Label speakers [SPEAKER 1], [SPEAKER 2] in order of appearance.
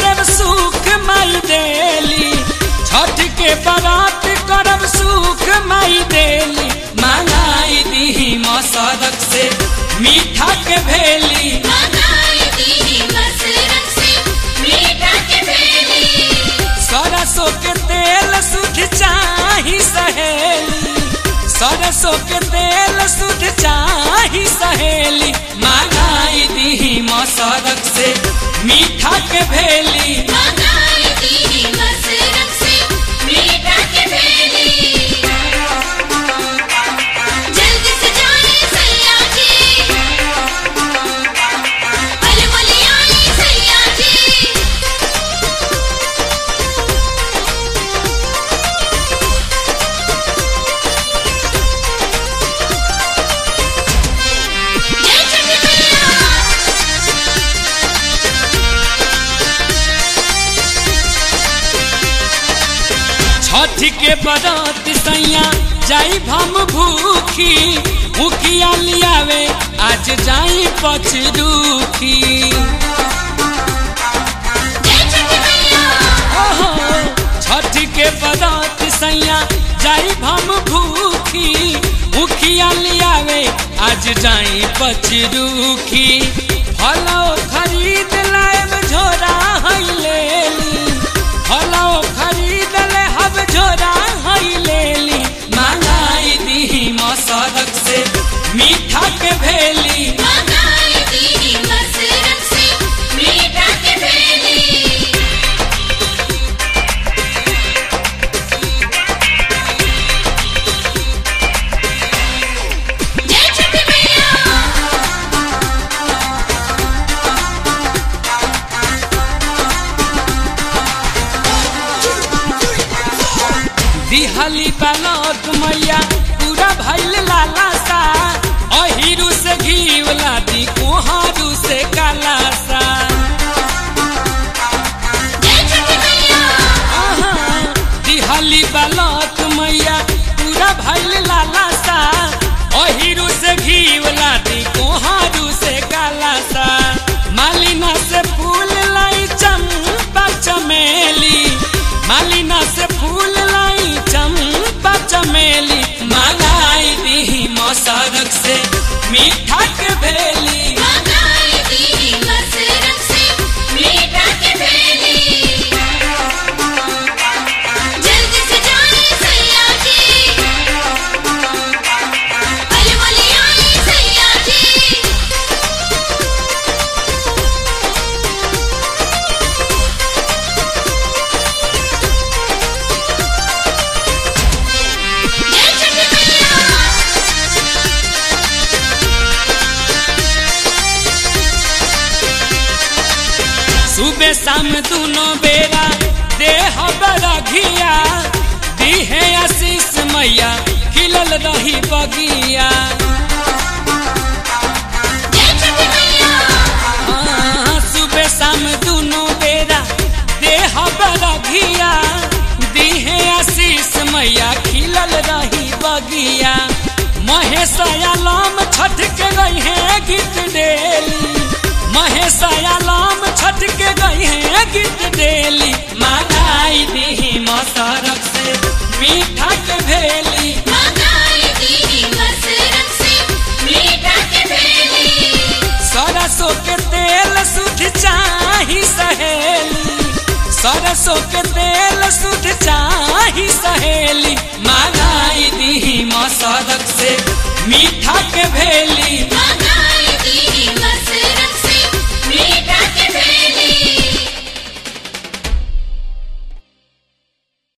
[SPEAKER 1] करब सुख माई देली छठ के बरात करब सुख माई देली मांगाई दी मसरक से मीठा के भेली
[SPEAKER 2] मंगाई दी मसरत से मीठा के भेली
[SPEAKER 1] सरसों के तेल शुद्ध चाही सहेली सरसों के तेल शुद्ध चाही सहेली मांगाई दी मसरक से मीठा के भेली
[SPEAKER 2] मंगाई दी मसरत से मीठा के भेली जल्दी से जाए सैया जी अलमली आई सैया जी जय छठी मैया
[SPEAKER 1] छठ के बरात सैया जाई भम भूखी मुखिया लियावे आज जाई पचरूखी
[SPEAKER 2] जय छठी मैया
[SPEAKER 1] ओहो छठ के बरात सैया जाई भम भूखी मुखिया लियावे आज जाई पचरूखी फलो खरीद लाएब झोरा है लेली फलो खरीद ले हब झोरा है लेली मांगाई दी मसरक से मीठा के भेली
[SPEAKER 2] मंगाई दी मसरत से मीठा के भेली जय छठी मैया
[SPEAKER 1] दिहली बनत मैया पूरा भैल लाला सा अहिरू से घीवला दी कोहरू से काला सा
[SPEAKER 2] जय छठी मैया
[SPEAKER 1] आहा, दिहली बनत मैया पूरा भैल लाला सा अहिरू से घीवला दी कोहरू से काला सा मालिना से फूल लाई चंपा चमेली मालिना से फूल लाई चंपा चमेली मांगाई दी मसरक से मीठा के भेली
[SPEAKER 2] मंगाई दी मसरत से मीठा के भेली जल्दी से जाए सैया जी अलमली आई सैया जी जय छठी मैया
[SPEAKER 1] सुबह शाम दोनों बेरा देह बरघिया दीहे आशीष मैया खिलल रही बगिया
[SPEAKER 2] जय छठी मैया
[SPEAKER 1] हाँ, सुबह शाम दोनों बेरा देह बरघिया दीहे आशीष मैया खिलल रही बगिया महेश आलम छठ के गई है गीत डेली महेश आलम छठ के गई है गीत डेली मांगाई दी मसरक से मीठा के भेली
[SPEAKER 2] मंगाई दी मसरत से मीठा के भेली
[SPEAKER 1] सरसों के तेल शुद्ध चाही सहेली सरसों के तेल शुद्ध चाही सहेली मांगाई दी मसरक से मीठा के भेली
[SPEAKER 2] मंगाई